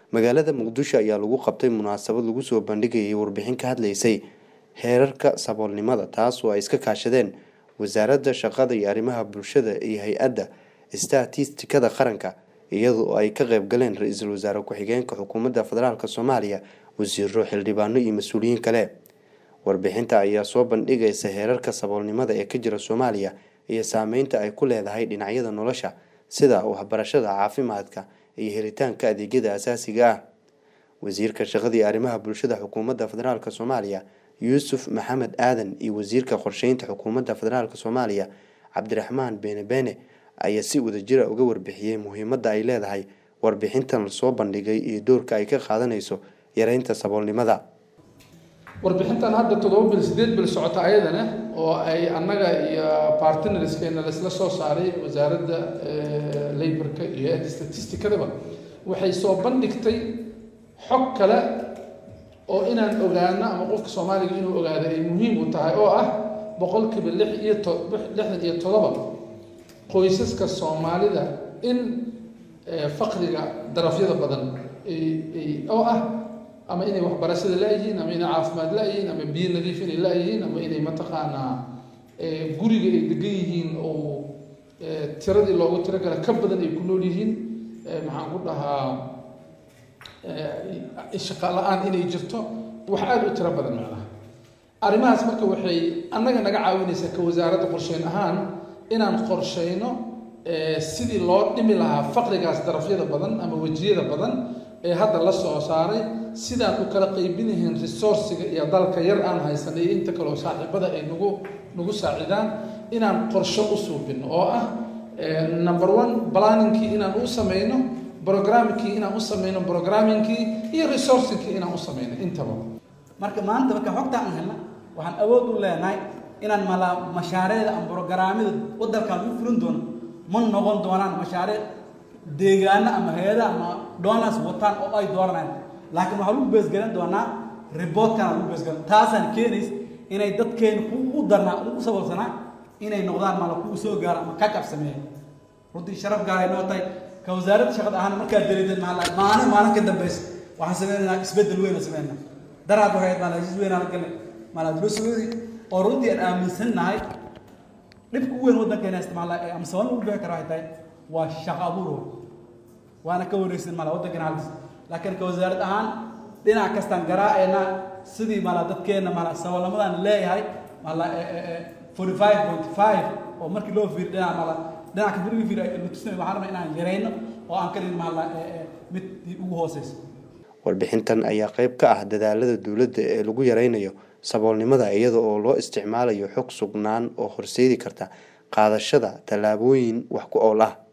magaalada muqdisho ayaa lagu qabtay munaasabad lagu soo bandhigayay warbixin ka hadlaysay heerarka saboolnimada taas oo ay iska kaashadeen wasaaradda shaqada iyo arrimaha bulshada iyo hay-adda statistikada qaranka iyadoo ay ka qayb galeen ra-iisul wasaare ku-xigeenka xukuumadda federaalk soomaaliya wasiiro xildhibaano iyo mas-uuliyiin kale warbixinta ayaa soo bandhigaysa heerarka saboolnimada ee ka jira soomaaliya iyo saameynta ay ku leedahay dhinacyada nolosha sida waxbarashada caafimaadka iyo helitaanka adeegyada asaasiga ah wasiirka shaqada iyo arrimaha bulshada xukuumadda federaalk soomaaliya yuusuf maxamed aadan iyo wasiirka qorsheynta xukuumadda federaalk soomaaliya cabdiraxmaan beene beene ayaa si wadajira uga warbixiyey muhiimadda ay leedahay warbixintan lasoo bandhigay iyo doorka ay ka qaadanayso yareynta saboolnimada warbixintan hadda toddoba bil sideed bil socota ayadana oo ay annaga iyo bartinarskeena laisla soo saaray wasaaradda laborka iyo hay-adda statistikadaba waxay soo bandhigtay xog kale oo inaan ogaano ama qofka soomaaliga inuu ogaado ay muhiim u tahay oo ah boqolkiiba lix iyo to lixdan iyo toddoba qoysaska soomaalida in faqriga darafyada badan oo ah ama inay waxbarashada la-yihiin ama inay caafimaad la-yihiin ama biyo nadiif inay la-yihiin ama inay mataqaanaa guriga ay degan yihiin oo tiradii loogu tiro gala ka badan ay ku nool yihiin maxaan ku dhahaa shaqa la-aan inay jirto wax aada u tiro badan macnaha arrimahaas marka waxay annaga naga caawinaysaa ka wasaaradda qorsheyn ahaan inaan qorsheyno sidii loo dhimi lahaa faqrigaas darafyada badan ama wejiyada badan ee hadda la soo saaray sidaan u kala qaybinahayn resourciga iyo dalka yar aan haysanay iyo inta kaleo saaxiibada ay nagu nagu saacidaan inaan qorsho u suubino oo ah number one planningkii inaan u sameyno programmingkii inaan u sameyno programmingkii iyo resourcingkii inaan u sameyno intaba marka maanta marka xogta aan helna waxaan awood u leenahay inaan mala mashaariicda ama brograamyada waddankaan u fulin doono ma noqon doonaan mashaariic deegaano ama hay-ada ama donors wataan oo ay dooranayaan laakiin waxaa lagu beesgelin doonaa reportkan lagu beesgelin taasaan keenays inay dadkeena ku darnaa ugu sabolsanaa inay noqdaan mala kugu soo gaara ama kacab sameeya runtii sharaf gaaray noo tahay ka wasaaradda shaqada ahaan markaad dareedeen maalin maalin ka dambeysa waxaan sameynaynaa isbeddel weyn oo sameynaa daraad waxay ahayd maalajis weyn aan galnay maalajibasweedi oo runtii aan aaminsannahay dhibka u weyn waddankeena isticmaala ee ama sabab lagu bixi kara waxay tahay waa shaqo abuur waana ka wareysan mala waddankeena halkiis laakiin ka wasaarad ahaan dhinac kastaan garaaceena sidii mala dadkeena mala saboolnimadaan leeyahay mala forty five point five oo markii loo fiiriyo dhinac mala dhinaca markii fiiriyo la tusinayo waxaan rabaa inaan yareyno oo aan ka dhigin mala mid ugu hooseyso warbixintan ayaa qayb ka ah dadaalada dowladda ee lagu yareynayo saboolnimada iyada oo loo isticmaalayo xog sugnaan oo horseedi karta qaadashada tallaabooyin wax ku ool ah